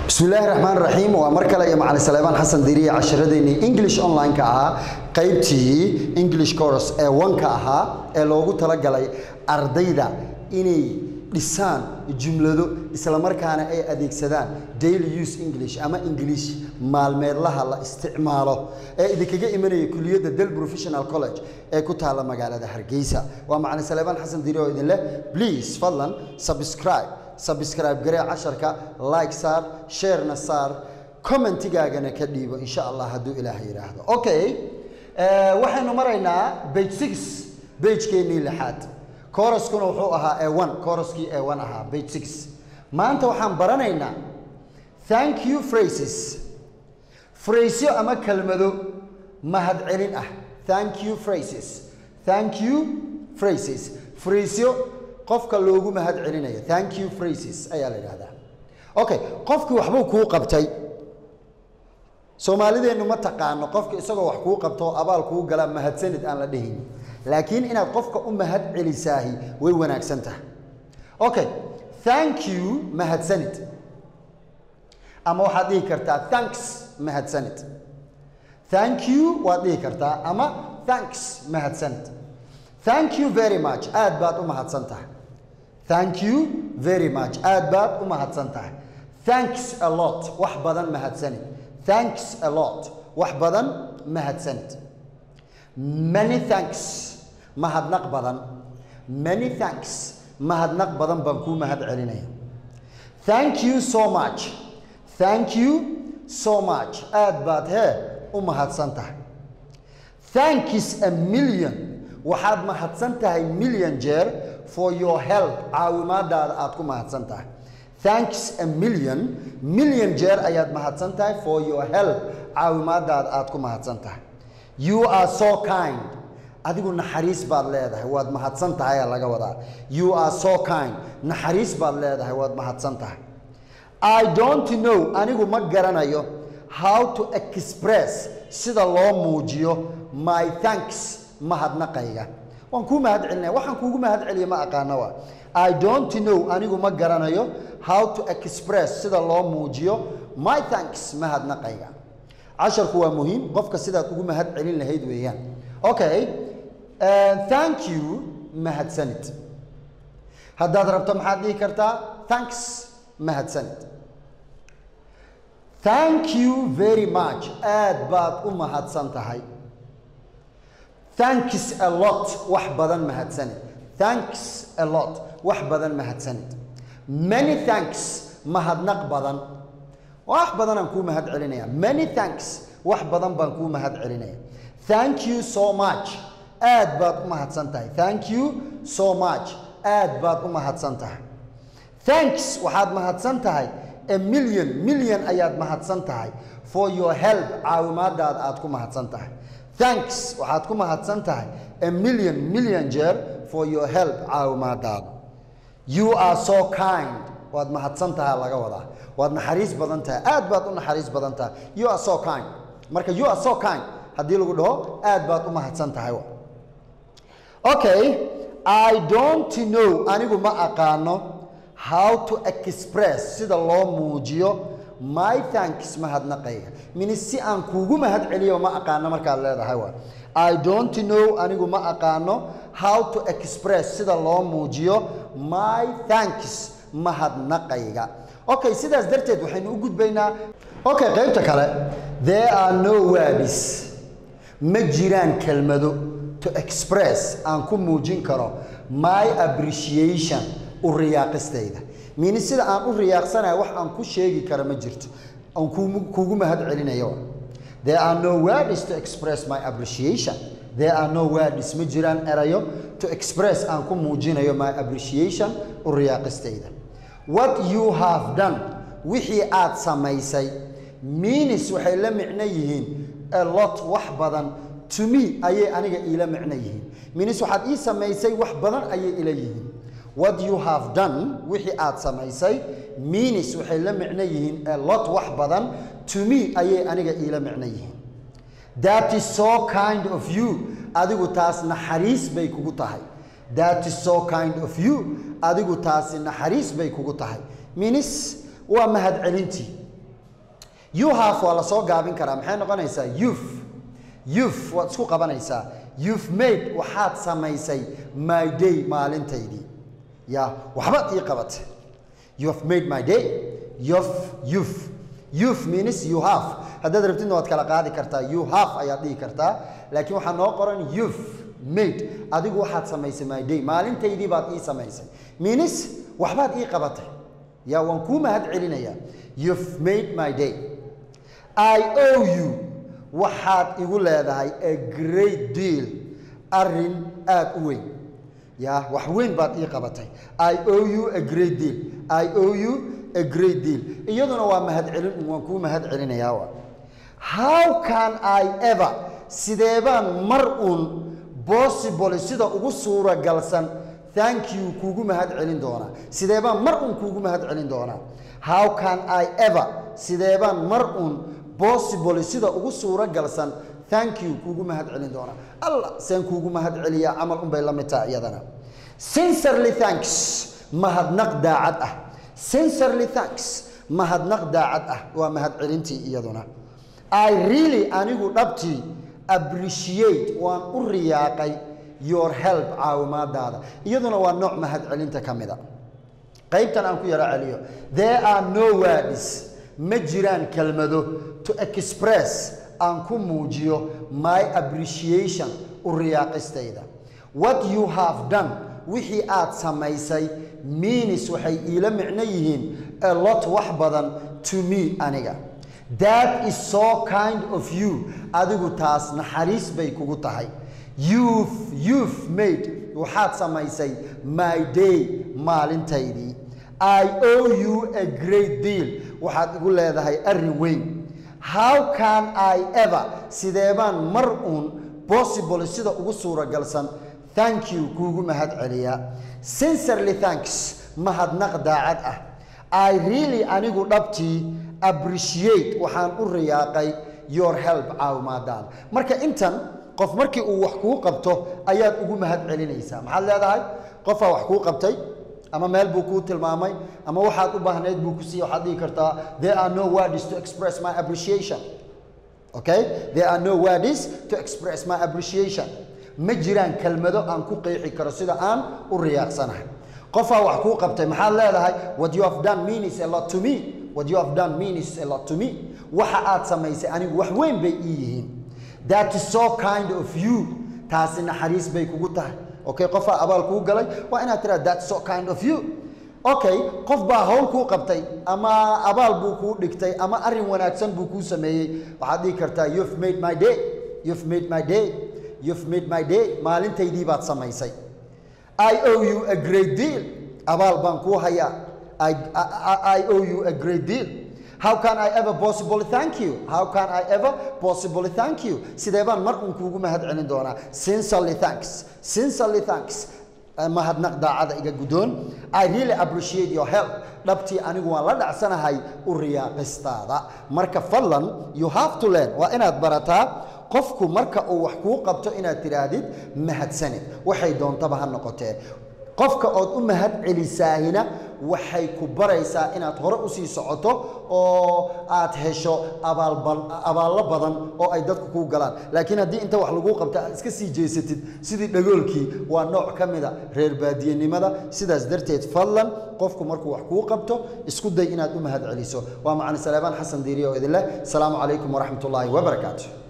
bismillaahi raxmaan raxiim waa mar kale iyo macalin saleebaan xasan diriye casharadeenii english online-ka ahaa qaybtii english course ee wanka ahaa ee loogu talagalay ardayda inay dhisaan jumlado islamarkaana ay adeegsadaan daily use english ama english maalmeedlaha la isticmaalo ee idinkaga imanaya kuliyadda del professional college ee ku taalla magaalada hargeysa waa macalin saleebaan xasan diriye oo idin leh please fadlan subscribe subscribe garee casharka like saar sharena saar commentigaagana ka dhiibo insha allah hadduu ilaah yidhaahdo okay waxaynu maraynaa page six pagekeenii lixaad koroskuna wuxuu ahaa e one koroskii e one ahaa page six maanta waxaan baranaynaa thank you phrases phrasyo ama kelmado mahadcelin ah thank you phrases thank you phrases phrasyo qofka loogu mahad celinayo thank you phrases ayaa la yidhahdaa okay qofkii waxbuu kuu qabtay soomaalideennu ma taqaano qofka isagoo wax kuu qabto oo abaal kuu galaa mahadsanid aan la dhihin laakiin inaad qofka u mahad celisaahi way wanaagsan tahay okay thank you mahadsanid ama waxaad dhihi kartaa thanks mahadsanid thank you waad dhihi kartaa ama thanks mahadsanid thank you very much aad baad u mahadsan tahay thank you very much aad baad u mahadsan tahay thanks a lot wax badan mahadsanid thanks a lot wax badan mahadsanid many thanks mahadnaq badan many thanks mahadnaq badan baan kuu mahad celinaya thank you so much thank you so much aad baad hee u mahadsan tahay thanks a million waxaad mahadsan tahay million jeer for your help caawimaadaada aad ku mahadsan tahay thanks a million million jeer ayaad mahadsan tahay for your help caawimaadaada aad ku mahadsan tahay you are so kind adigu naxariis baad leedahay waad mahadsan tahay aa laga wadaa you are so kind naxariis baad leedahay waad mahadsan tahay i don't know anigu ma garanayo how to express sida loo muujiyo my thanks mahadnaqayga waan kuu mahad celinaya waxaan kuugu mahad celiya ma aqaana waa i don't know anigu ma garanayo how to express sida loo muujiyo my thanks mahadnaqayga casharku waa muhiim qofka sidaad ugu mahad celin lahayd weeyaan okay thank you mahadsanid haddaad rabto maxaad dhihi kartaa thanks mahadsanid thank you very much aad baad u mahadsan tahay thanks a lot wax badan mahadsanid thanks a lot wax badan mahadsanid many thanks mahadnaq badan wax badan aan kuu mahad celinaya many thanks wax badan baan kuu mahad celinaya thank you so much aad baad u mahadsan tahay thank you so much aad baad u mahadsan tahay thanks waxaad mahadsan tahay a million million ayaad mahadsan tahay for your help caawimaadaada aad ku mahadsan tahay thanks waxaad ku mahadsan tahay a million million jeer for your help caawimaadaada you are so kind waad mahadsan tahay laga wadaa waad naxariis badan tahay aad baad u naxariis badan tahay you are so kind marka you are so kind haddii lagu dhaho aad baad u mahadsan tahay okay i don't know anigu ma aqaano how to express sida loo muujiyo my thanks mahadnaqayga mini si aan kuugu mahad celiyo ma aqaano markaad leedahay waa i don't know anigu ma aqaano how to express sida loo muujiyo my thanks mahadnaqayga okay sidaas darteed waxaynu u gudbaynaa okay qaybta kale there are no words ma jiraan kelmado to express aan ku muujin karo my appreciation u riyaaqistayda mini sida aan u riyaaqsanayo wax aan ku sheegi karo ma jirto aan kuugu mahad celinayo there are no words to express my appreciation there are no words ma jiraan erayo to express aan ku muujinayo my appreciation u riyaaqistayda what you have done wixii aad samaysay minis waxay la micno yihiin a lot wax badan to me ayay aniga iila micno yihiin minis waxaad ii samaysay wax badan ayay ila yihiin what you have done wixii aad samaysay minis waxay la micno yihiin a lot wax badan to me ayay aniga iila micno yihiin that is so kind of you adigu taas naxariis bay kugu tahay that is so kind of you adigu taasi naxariis bay kugu tahay minis waa mahad celintii you have waa lasoo gaabin karaa maxay noqonaysaa you've you've waad isku qabanaysaa you've made waxaad samaysay my day maalintaydii ya waxbaad ii qabatay you have made my day you've you've you've means you have haddaad rabtidna waad kala qaadi kartaa you have ayaad dhihi kartaa laakiin waxaa noo qoran you've made adigu waxaad samaysay my day maalintaydii baad ii samaysay means waxbaad ii qabatay ya waan kuu mahad celinayaa you've made my day i owe you waxaad igu leedahay a great deal arrin aada u weyn ya wax weyn baad ii qabatay i owe you a great deal i owe you a great deal iyaduna waa mahad celin waan kuu mahad celinayaa wa how can i ever sidee baan mar uun possible sida ugu suuragalsan thank you kuugu mahad celin doonaa sidee baan mar uun kuugu mahad celin doonaa how can i ever sidee baan mar uun possible sida ugu suuragalsan thank you kuugu mahad celin doonaa allah seen kuugu mahad celiyaa camal unbay la mid tahay iyadana sincerely thanks mahadnaq daacad ah sincerely thanks mahadnaq daacad ah waa mahad celintii iyaduna i really anigu dhabtii appreciate waan u riyaaqay your help caawimaadaada iyaduna waa nooc mahad celinta ka mida qaybtan aan ku yaro celiyo there are no words ma jiraan kelmado to express aan ku muujiyo my appreciation u riyaaqistayda what you have done wixii aad samaysay meanis waxay iila micno yihiin a lot wax badan to me aniga that is so kind of you adigu taas naxariis bay kugu tahay you've you've made waxaad samaysay my day maalintaydii i owe you a great deal waxaad igu leedahay arrin weyn how can i ever sidee baan mar uun possible sida ugu suuragalsan thank you kuugu mahad celiyaa sincerely thanks mahadnaq daacad ah i really anigu dhabtii appreciate waxaan u riyaaqay your help caawimaadaan marka intan qof markii uu wax kuu qabto ayaad ugu mahad celinaysaa maxaad leedahay qofaa wax kuu qabtay ama meel buu kuu tilmaamay ama waxaad u baahnayd buu ku siiyey waxaad dhihi kartaa there are no words to express my appreciation okay there are no words to express my appreciation ma jiraan kelmado aan ku qeexi karo sida aan u riyaaqsanahay qofaa wax kuu qabtay maxaad leedahay what you have done means a lot to me what you have done means a lot to me waxa aad samaysay anigu wax weyn bay ii yihiin that is so kind of you taasi naxariis bay kugu tahay okay qofaa abaal kuu galay waa inaad tiraa that so kind of you okay qof baa hawl kuu qabtay ama abaal buu kuu dhigtay ama arrin wanaagsan buu kuu sameeyey waxaad dhihi kartaa you've made my day you've made my day you've made my day maalintaydii baad samaysay i owe you a great deal abaal baan kuu hayaa I, I, I owe you a great deal how can I ever possibly thank you how can I ever possibly thank you sidee baan mar un kuugu mahad celin doonaa sincerely thanks sincerely thanks mahadnaq daacada iga guddoon I really appreciate your help dhabtii anigu waan la dhacsanahay u riyaaqistaada marka fadlan you have to learn waa inaad barataa qofku marka uu wax kuu qabto inaad tidhaahdid mahadsanid waxay doontaba ha noqotee qofka ood u mahad celisaahina waxay ku baraysaa inaad hore usii socoto oo aad hesho abaallo badan oo ay dadku kuu galaan laakiin haddii inta wax laguu qabta aad iska sii jeesatid sidii dhagoolkii waa nooc ka mida reer baadiyenimada sidaas darteed fadlan qofku markuu wax kuu qabto isku day inaad u mahad celiso waa macali saleebaan xasan diiriye oo idin leh asalaamu calaykum waraxmat ullaahi wabarakaatu